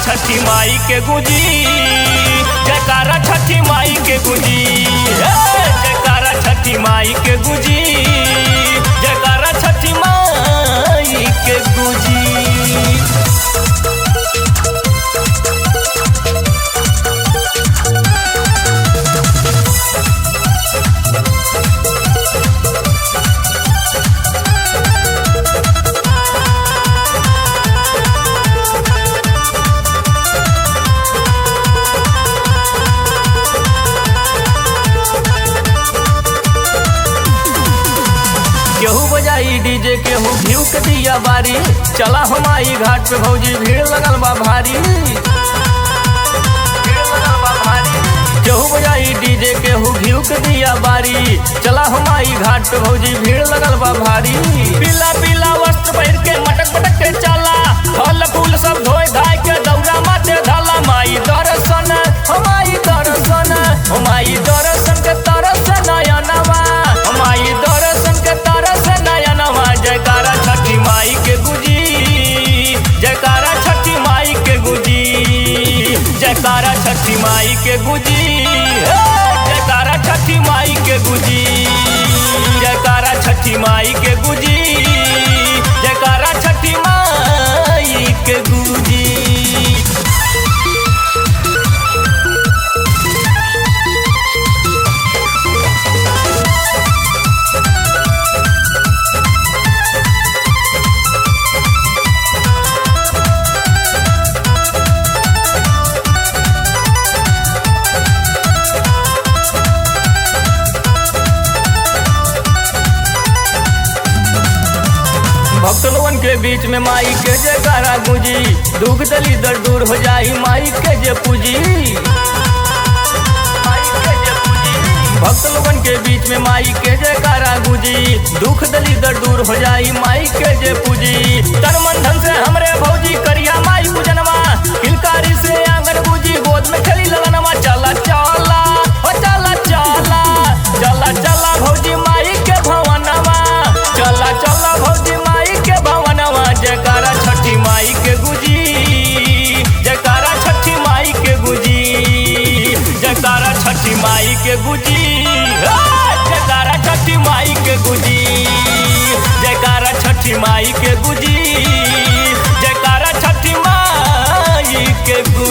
छठी माई के गुजी जयकारा छठी माई के गुजी हे, जयकारा छठी माई के गुजी जयकारा छठी माई के गुजी केहू बजाई डीजे केहू घीव के दिया बारी चला हमारी घाट पे भौजी भीड़ लगल बा भारी भीड़ लगल बा भारी। केहू बजाई डीजे केहू घीव के दिया बारी चला हमारी घाट पे भौजी भीड़ लगल बा भारी पीला पीला वस्त्र पहिर के मटक मटक के चला फल फूल सब धोए धाय के दौरा माथे धाला माई दर्शन हमारी दर्शन हमारी दर्शन के तरस नयनवा हमारी दर्शन के तरस नयनवा जयकारा छठी माई के गुजी जयकारा छठी माई के गुजी जयकारा छठी माई के गुजी हे, जयकारा छठी माई के गुजी जयकारा छठी माई के गुजी जयकारा छठी माई के गुजी भक्त लोगन के बीच में माई के जयकारा गुंजी दुख दली दर दूर हो जाई माई के जे पूजी भक्त लोगन के बीच में माई के जयकारा गुंजी दुख दली दर दूर हो जाई माई के जे पूजी तन मन धन से हमरे भौजी करिया माई पूजनवा किलकारी से आंगन बूजी गोद में खेली ललनवा चला चला हो चला चला चला चला भौजी माई के भवनवा चला चला भौजी माई के भवनवा जयकारा छठी माई के गुजी जयकारा छठी माई के गुजी जयकारा छठी माई के गुजी हे, जयकारा छठी माई के गुजी जयकारा छठी माई के गुजी जयकारा छठी माई के गुजी